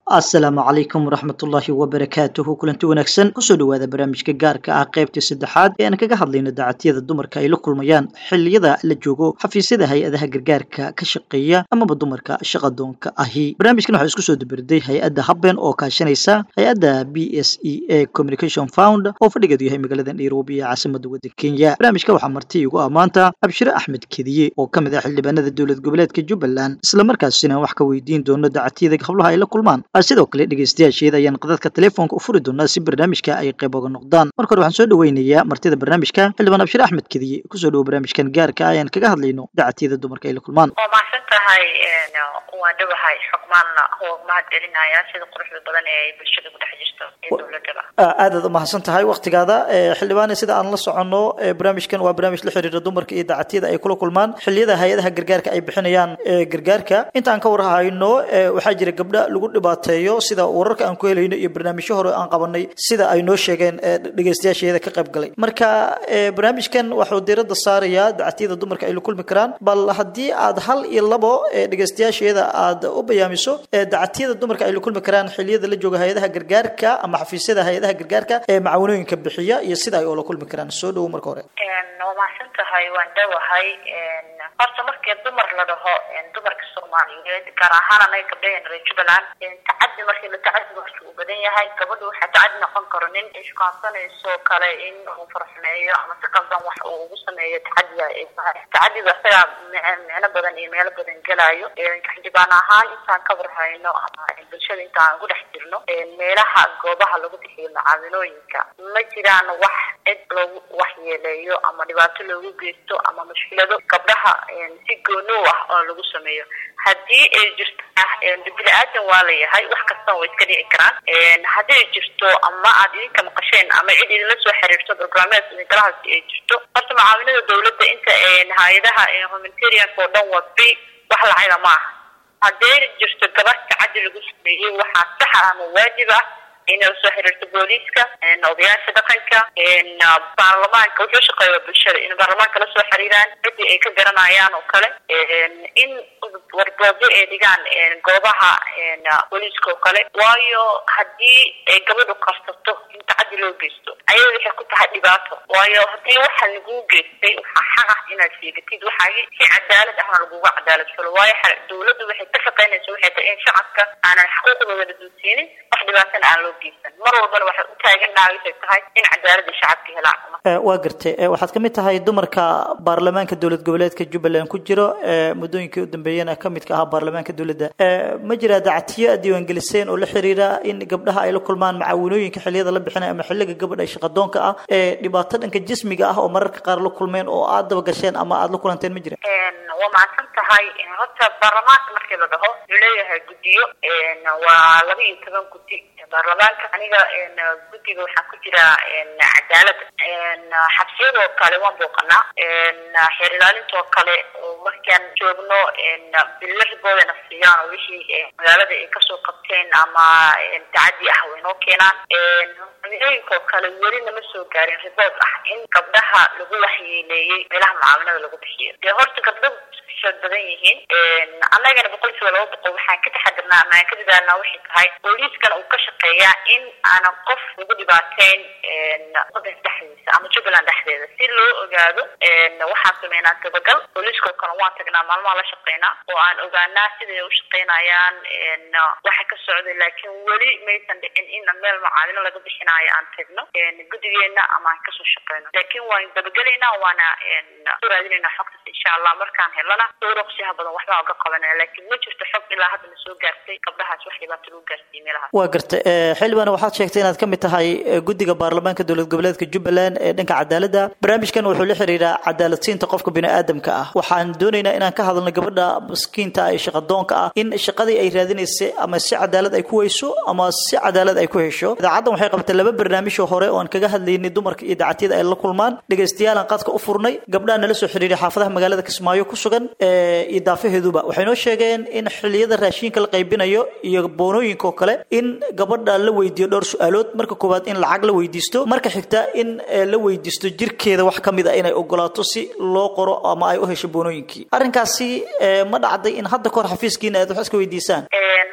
asalaamu calaykum waraxmatullaahi wabarakaatuhu kulanti wanaagsan kusoo dhowaada barnaamijka gaarka ah qaybtii saddexaad ee aan kaga hadlayno dacatiyada dumarka ay la kulmayaan xilliyada la joogo xafiisyada hay-adaha gargaarka ka shaqeeya amaba dumarka shaqadoonka ahi barnaamijkan waxaa isku soo dabirday hay-adda habben oo kaashanaysa hay-adda b s e a communication found oo fadhigeedu yahay magaalada nairobi ee caasimada waddanka kenya barnaamijka waxaa marti igu ah maanta abshire axmed kediye oo ka mid ah xildhibaanada dowlad goboleedka jubbaland islamarkaasina wax ka weydiin doono dacatiyada hablaha ay la kulmaan sidoo kale dhegeystayaasheeda ayaan qadadka telefoonka u furi doonaa si barnaamijka ay qayb oga noqdaan marka hore waxaan soo dhaweynayaa martida barnaamijka xildhibaan abshir axmed kediye kusoo dhawo barnaamijkan gaarka ah ayaan kaga hadlayno dacatiyada dumarka ay la kulmaan waa mahadsan tahay waa dhawahay xogmaanna oo mahad celinaya sida quruxda badan ee ay bulshada ku dhex jirto ee dowladaba aadaad umahadsan tahay waktigaada xildhibaane sida aan la soconno barnaamijkan waa barnaamij la xiriira dumarka iyo dacatiyada ay kula kulmaan xilliyada hay-adaha gargaarka ay bixinayaan gargaarka intaan ka warhayno waxaa jira gabdha lagu dhibaateeyo sida wararka aan ku helayno iyo barnaamijyo hore aan qabanay sida ay noo sheegeen dhegeystayaasheeda ka qayb galay marka barnaamijkan waxuu diiradda saarayaa dacatiyada dumarka ay la kulmi karaan bal haddii aad hal iyo labo dhegeystayaasheeda aad u bayaamiso dacatiyada dumarka ay la kulmi karaan xilliyada la jooga hay-adaha gargaarka ama xafiisyada hay-adaha gargaarka ee macaawinooyinka bixiya iyo sida ay oola kulmi karaan soo dhawo marka hore waa mahadsan tahay waan dhawahay horta markii dumar la dhaho dumarka soomaaliyeed gaar ahaan anaga gabdhaheena reer jubbaland tacadi markii la tacadi marki uu badan yahay gabadha waxaa tacadi noqon karo nin ishkaansanayso kale in uu farxumeeyo ama si qaldan wax uu ugu sameeyo tacadiga ay tahay tacadiga isagaa micno badan iyo meelo badan gelayo xildhibaan ahaan intaan ka warhayno ama bulshada intaan ku dhex jirno meelaha goobaha lagu bixiyo macaawinooyinka ma jiraan wax cid loogu waxyeeleeyo ama dhibaato loogu geysto ama mushkilado gabdhaha si goonow ah oo lagu sameeyo haddii ay jirto bini aadan waa la yahay wax kastana way iska dhici karaan haddii ay jirto ama aad idinka maqasheen ama cid idinla soo xiriirto barnaamijka idinkalahaasi ay jirto horta macaawinada dowladda inta hay-adaha humanitarianka oo dhan waa free wax lacaga ma aha haddii jirto gabar tacadi lagu sameeyey waxaa saxa ama waajib ah inay usoo xiriirto booliiska odayaasha dhaqanka baarlamaanka wuxuu shaqeeya bulshada in baarlamaanka lasoo xiriiraan cidii ay ka garanayaan oo kale in warboobyo ay dhigaan goobaha booliiska oo kale waayo haddii ay gabadhu qarsato in tacadi loo geysto ayada waxay ku tahay dhibaato waayo haddii waxa laguu geystay waxaa xaq ah inaad sheegatid waxaagi si cadaalad ahna laguga cadaalad fulo waayo dowladdu waxay ka shaqaynaysa waxay tahay in shacabka aanan xuquuqdooda la duusiinin wax dhibaatana aan loo geysan mar walbana waxay u taagannahay waxay tahay in cadaalada shacabka helaan waa gartay waxaad ka mid tahay dumarka baarlamaanka dowlad goboleedka jubbaland ku jiro muddooyinkii u dambeeyana ka midka ahaa baarlamaanka dowladda ma jira dacatiyo aad diiwaangeliseen oo la xiriira in gabdhaha ay la kulmaan macaawinooyinka xilliyada la bixinay ama xilliga gabadha ay shaqadoonka ah ee dhibaato dhanka jismiga ah oo mararka qaar la kulmeen oo aad daba gasheen ama aad la kulanteen ma jira waa mahadsan tahay horta baarlamaanka markii la dhaho wuxuu leeyahay guddiyo waa laba iyo toban guddi baarlamaanka aniga guddiga waxaan ku jiraa cadaalada xabsiyadoo kale waan booqanaa xeer ilaalintoo kale markaan joogno bilo riboodana siiyaan oo wixii magaalada ay kasoo qabteen ama tacadi ah way noo keenaan macaawinooyinkoo kale weli nama soo gaarin ribood ah in gabdhaha lagu waxyeeleeyey meelaha macaawinada lagu bixiyo dee horta gabdho xoog badan yihiin annagana boqolkiiba laba boqol waxaan ka taxadirnaa ama aan ka dadaalnaa waxay tahay booliiskana uu ka shaqeeyaa in aanan qof lagu dhibaateyn wadanka dhexdiisa ama jubbaland dhexdeeda si loo ogaado waxaan sameynaa dabagal booliiskao kale waan tagnaa maalmaha la shaqeynaa oo aan ogaanaa siday u shaqeynayaan waxa ka socday laakiin weli maysan dhicin in meel macaawino laga bixinaayo aan tagno guddigeena ama aan kasoo shaqeyno laakiin waan dabagelaynaa waana soo raadinaynaa xogtaas insha allah markaan helana dowraqsiyaha badan waxbaa uga qabanaya laakiin ma jirto xog ilaa hadda na soo gaartay gabdhahaas wax dhibaato lagu gaarsiiyey meelahaas waa gartay xildhibaan waxaad sheegtay inaad ka mid tahay guddiga baarlamaanka dowlad goboleedka jubbaland ee dhanka cadaaladda barnaamijkan wuxuu la xiriiraa cadaaladsiinta qofka biniaadamka ah waxaan doonaynaa inaan ka hadalno gabadha miskiinta ee shaqadoonka ah in shaqadii ay raadinaysay ama si cadaalad ay ku weyso ama si cadaalad ay ku hesho idaacaddan waxay qabatay laba barnaamij oo hore oo aan kaga hadlaynay dumarka iyo dacatiyada ay la kulmaan dhagaystayaalaan qadka u furnay gabdhaha nala soo xiriiray xaafadaha magaalada kismaayo ku sugan iyo daafaheeduba waxay noo sheegeen in xilliyada raashinka la qaybinayo iyo boonooyinka oo kale in gabadha la weydiiyo dhowr su-aalood marka koowaad in lacag la weydiisto marka xigta in la weydiisto jirkeeda wax ka mid a inay ogolaato si loo qoro ama ay u hesho boonooyinkii arrinkaasi ma dhacday in hadda kahor xafiiskiina aad wax iska weydiisaan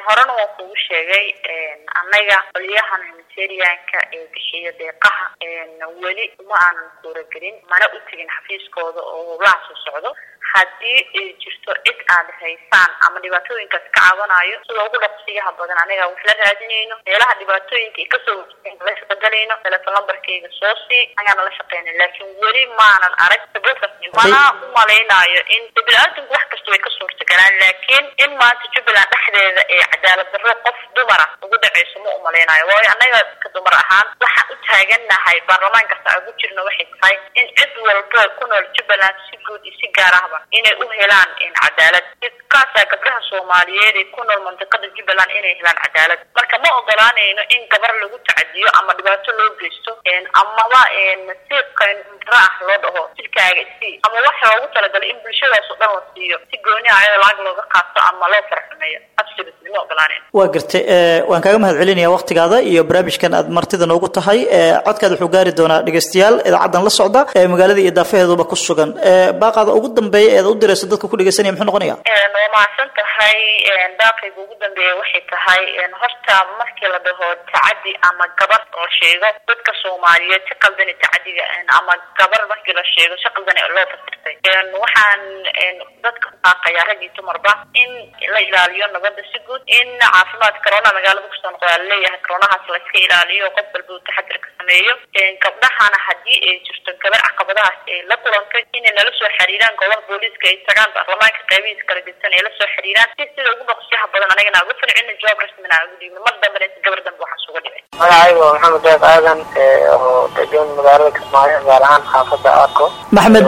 horena waan kugu sheegay annaga qoliyahan humanitarianka ee bixiya deeqaha weli uma aanan suuragelin mana u tegin xafiiskooda oo howlaha soo socdo haddii ay jirto cid aad haysaan ama dhibaatooyinkaas ka cabanayo sida ugu dhaqsiyaha badan aniga wax la raadinayno meelaha dhibaatooyinka ay kasoo wajeen la shaqagalayno telefon lambarkayga soo sii ayaana la shaqeynay laakiin weli maanan arag mana u malaynayo in bini-aadanku wax kasta way ka suurtagalaan laakiin in maanta jubbaland dhexdeeda ee cadaalad darro qof dumara ugu dhaceyso ma umalaynayo waayo annaga ka dumar ahaan waxaan u taagannahay baarlamaan kasta aan ugu jirno waxay tahay in cid walba ku nool jubbaland si guud iyo si gaar ahba inay u helaan cadaalad kaasaa gabdhaha soomaaliyeed ee ku nool mandiqada jubbaland inay helaan cadaalad marka ma ogolaanayno in gabar lagu tacadiyo ama dhibaato loo geysto amaba nasiibka dara ah loo dhaho jirkaaga isii ama waxa loogu talagalay in bulshadaas oo dhan la siiyo si gooni ah ayadoo lacag looga qaato ama loo farxumeeyo absolutely ma ogolaanayno waa gartay waan kaaga mahad celinaya waktigaada iyo barnaamijkan aad martida noogu tahay codkaad wuxuu gaari doonaa dhegeystayaal idaacaddan la socda magaalada iyo daafaheeduba ku sugan baaqaada ugu dambeeya eed u dirayso dadka ku dhegeysanaya muxuu noqonaya waa mahadsan tahay daaqayga ugu dambeeya waxay tahay horta markii la dhaho tacadi ama gabar la sheego dadka soomaaliyeed si qaldani tacadiga ama gabar markii la sheego si qaldani loo fasirtay waxaan dadka baaqayaa rag iyo dumarba in la ilaaliyo nabadda si guud in caafimaad corona magaalada kusoo noqda laleeyahay coronahaas la iska ilaaliyo qof walba uu taxadir ka sameeyo gabdhahana haddii ay jirto gabar caqabadahaas ay la kulantay inay nala soo xiriiraan golaha booliiska ay tagaan baarlamaanka qaybihiisa kala gedsan ay la soo xiriiraan si sida ugu dhaqsiyaha badan anagana uga falcina jawaab rasmina ugu dhiibno mar dambena si gabar dambe waxaan suga dhicin magacayga waa maxamed deeq aadan oo degan magaalada kismaayo gaar ahaan xaafadda arco maxmed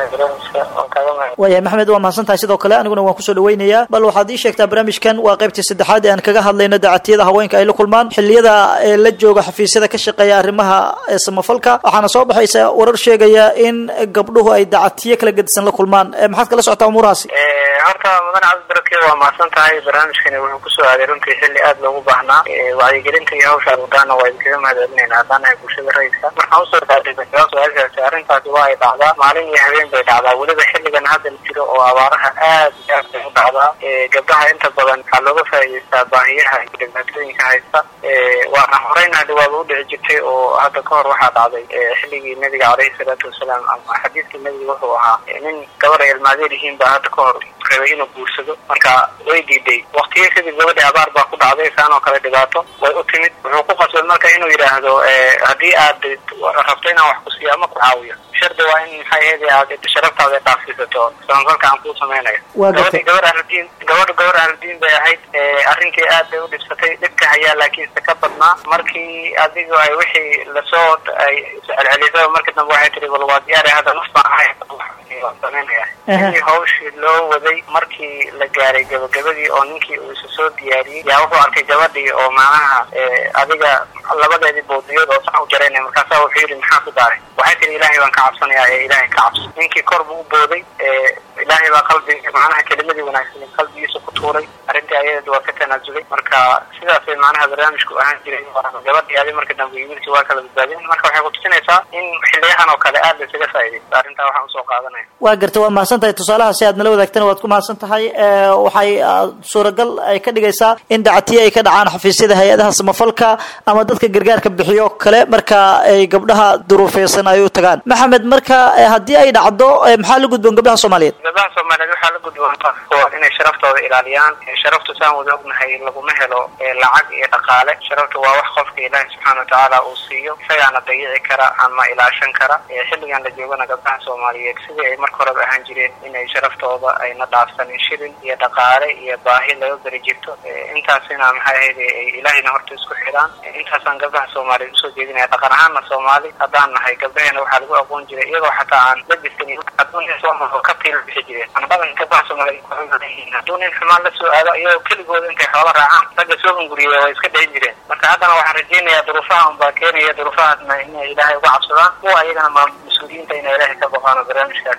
waan kaaga mahad waaya maxmed waa mahadsan tahay sidoo kale aniguna waan kusoo dhaweynayaa bal waxaad ii sheegtaa barnaamijkan waa qaybtii saddexaad ee aan kaga hadlayno dacatiyada haweenka ay la kulmaan xilliyada ee la jooga xafiisyada ka shaqeeya arrimaha samafalka waxaana soo baxaysa warar sheegaya in gabdhuhu ay dacatiyo kala gedisan la kulmaan maxaad kala socotaa umuurahaasi horta mudan cabdibarake waa mahadsan tahay barnaamijkani wuxuu kusoo aaday runtii xilli aad loogu baahnaa wacyigelinta iyo hawsha wadana waa idinkaga mahad celinayna haddaan nahay bulshada rayidka markaan usoo taagay su-aashaasi arrintaasi waa ay dhacdaa maalin iyo habeen bay dhacdaa weliba xilligan hadda la jiro oo abaaraha aad iyo aad bay u dhacdaa gabdhaha inta badan waxaa looga faa'iidaystaa baahiyaha iyo dhibaatooyinka haysta waana horeyna hadi waaba u dhici jirtay oo hadda ka hor waxaa dhacday xilligii nabiga caleyhi salaatu wasalaam ama xadiiskii nabiga wuxuu ahaa nin gabar ay ilmaadeer yihiin baa hadda ka hor rabay inuu guursado marka way diiday waktiyo kadib gabadhi abaar baa ku dhacday saan oo kale dhibaato way u timid wuxuu ku qasbay marka inuu yidhaahdo haddii aad rabto inaan wax ku siiyo ama ku caawiyo shardi waa in maxay ahayd aad sharaftaada dhaafsiisato samafalka aan kuu samaynayo gabadhi gabar ahludiin gabadha gabar ahludiin bay ahayd arrintii aad bay u dhibsatay dhibka hayaa laakiinse ka badnaa markii adigu ay wixii lasoo ay celcelisaba markii dambe waxay tihi bal waa diyaari hadda naf baan ahay samaynaya sidii hawshii loo waday markii la gaaray gabagabadii oo ninkii uu isa soo diyaariyey yaa wuxuu arkay gabadhii oo macnaha adiga labadeedii boodiyood oo sax u jaraynaya markaasaa wuxuu yidhi maxaa ku daaray waxay tihi ilaahay baan ka cabsanayaa ee ilaahay ka cabso ninkii kor buu u booday ilaahay baa qalbi macnaha kelimadii wanaagsan qalbigiisa ku tuuray arrintii ayadeed waa ka tanaasulay marka sidaasay macnaha barnaamijku ahaan jiray gabadhii adi marka dambe iyo wiilkii waa kala badbaadeen marka waxay kutusinaysaa in xiliyahan oo kale aad la isaga faa'iidaysto arrintaa waxaan usoo qaadanaya waa garta waa mahadsan tahay tusaalaha si aad nala wadaagtana waad ku mahadsan tahay waxay suuragal ay ka dhigaysaa in dacatiye ay ka dhacaan xafiisyada hay-adaha samafalka ama dadka gargaarka bixiyo kale marka ay gabdhaha duruufeysan ay u tagaan maxamed marka haddii ay dhacdo maxaa la gudboon gabdhaha soomaaliyeed gabdhaha soomaaliyeed waxaa la gudboon inay sharaftooda ilaaliyaan sharaftu saan wada ognahay laguma helo lacag iyo dhaqaale sharaftu waa wax qofka ilaahi subxaana watacaala uu siiyo isagaana dayici kara ama ilaashan kara xilligan la joogana gabdhaha soomaaliyeed sidii ay marka horeba ahaan jireen inay sharaftooda ayna dhaafsanin shilin iyo dhaqaale iyo baahi laga beri jirto intaasina maxay ahayd ay ilaahayna horta isku xidhaan intaasaan gabdhaha soomaaliyeed usoo jeedinaya dhaqan ahaanna soomaali haddaan nahay gabdhaheena waxaa lagu aqoon jiray iyagoo xataa aan la distin adduunya soomao ka tiila bixi jireen anbadan gabdhaha soomaaliyeed hadduu nin xumaan la soo aado iyagoo keligooda intay xoola raacaan ragga soo hunguriya way iska dhexin jireen marka haddana waxaan rajaynayaa duruufaha unbaa keenaya duruufahaasna inay ilaahay uga cabsadaan kuwa ayagana ma mas-uuliyiinta inay ilaahay ka boqaan oo barnaamijkaas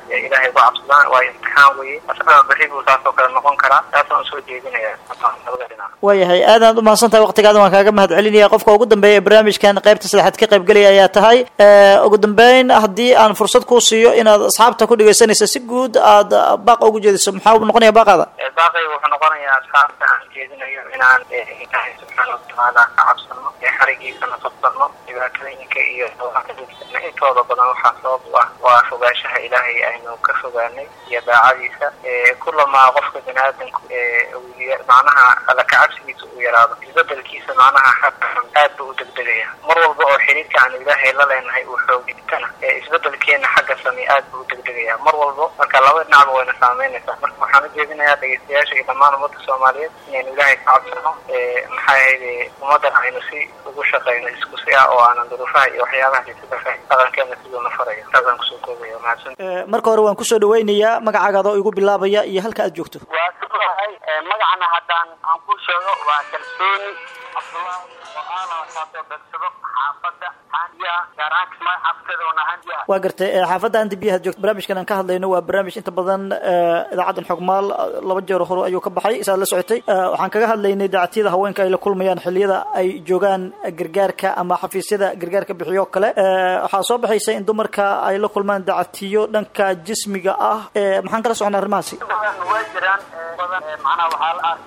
ilaahay uga cabsadaan waa imtixaan weye asagana berri buu saas oo kale noqon karaa taasaan usoo jeedinaya labada dhinac waayahay aadaad umahadsan tahay waqtigaada waan kaaga mahad celinaya qofka ugu dambeeya ee barnaamijkan qaybta saddexaad ka qaybgelaya ayaa tahay ugu dambeyn haddii aan fursad kuu siiyo inaad asxaabta ku dhegeysanaysa si guud aad baaqa ugu jeediso maxaa uu noqonaya baaqaada baaqayga wuxuu noqonayaa asxaabta aan jeedinayo inaan ilaahay subxaana watacaala ka cabsano ee xarigiisana qabsano dhibaatooyinka iyo intooda badan waxaa sabab u ah waa fogaanshaha ilaahay aynu ka fogaanay iyo daacadiisa kulamaa qofka bini aadamku macnaha alla kacabsigiisa uu yaraado isbedelkiisa macnaha aad buu u degdegaya mar walba oo xiriirka aan ilaahay la leenahay uu xoogitana isbedelkeena xagga same aad buu u degdegaya mar walbo marka laba dhinacba wayna saameynaysaa marka waxaan ujeedinayaa dhegeystayaasha iyo dhammaan ummadda soomaaliyeed inaynu ilaahay ka cabsano maxaa ahayde ummaddan aynu si ugu shaqeyno isku si ah oo aanan duruufaha iyo waxyaabaha isadafa dhaqankeena siduuna farayo saasaan kusoo koobaya mahadsan marka hore waan kusoo dhaweynayaa magacaaga oo igu bilaabaya iyo halka aad joogto waa suahay magacana haddaan aan ku sheego waa kalsooni cabdullaahi oo aala kaasoo begsado xaafadda handiya gaaraan kismaayo xaafadadona handiya waa gartay xaafadda andi biyaha joogto barnaamijkan aan ka hadlayno waa barnaamij inta badan idaacaddan xogmaal laba jeer hore ayuu ka baxay isaad la socotay waxaan kaga hadlaynay dacatiyada haweenka ay la kulmayaan xilliyada ay joogaan gargaarka ama xafiisyada gargaarka bixiyo kale waxaa soo baxaysa in dumarka ay la kulmaan dacatiyo dhanka jismiga ah maxaan kala socnaa arrimahaasi way jiraan badan macnaha waxaa la